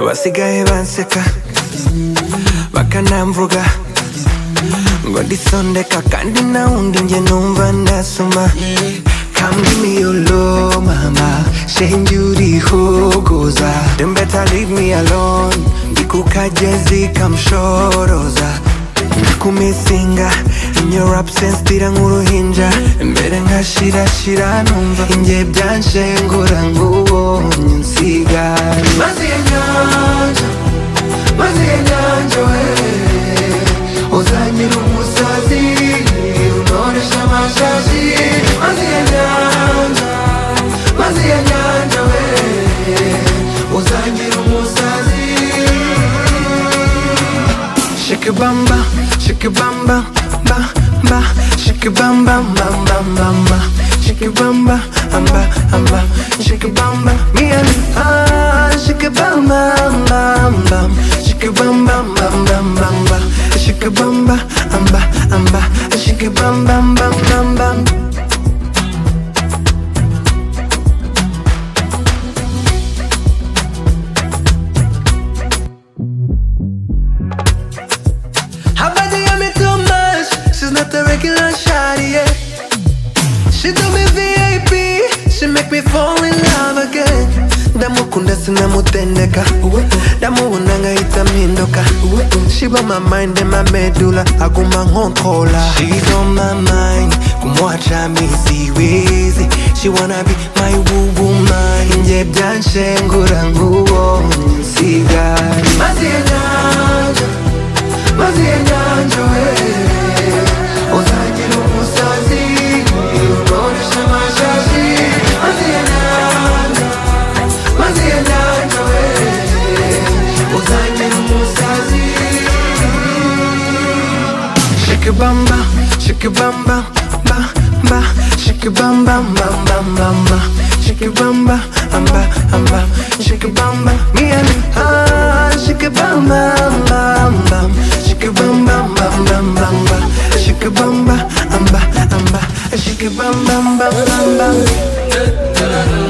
Basiga banseka bakanamvuga ngo ndisondeka kandi nawundi njye numva ndasoma Come give me your love mama shenje urihogoza Then better leave me alone ndikukajezi kamshoroza ndakumisinga in your absence tira nk'uruhinja mbere nkashirashira numva inge byanshengura ngubonye unsigane mazi ya nyanja mazi ya nyanja we uzangira umusazi unoresha amashashi mazi ya nyanja mazi ya nyanja we uzangira umusazi shake bamba shake bamba ba ba shake bamba bamba bamba shake bamba amba amba shake bamba me and ah shake bamba bamba shake bamba bamba bamba shake bamba amba amba shake bamba bamba bamba Her body on me too much. She's not a regular shawty, yeah. She do me VIP. She make me fall in love again. ndamukunda sinamutendeka ndamuona ngahita mpinduka she on my mind and my medulla aguma nkontrola she's on my mind kumwacha misiwezi she wanna be my woman nje byanshengura nguwo nsigari mazi ya nyanja mazi ya nyanja we uzagira umusazi unoresha amashashi mazi ya nyanja mazi ya nyanja we uzagira umusazi shake bamba shake bamba ba ba shake bamba bamba bamba shake bamba amba amba shake bamba me and me ah shake bamba bamba shake bamba bamba bamba shake bamba amba amba shake bamba bamba bamba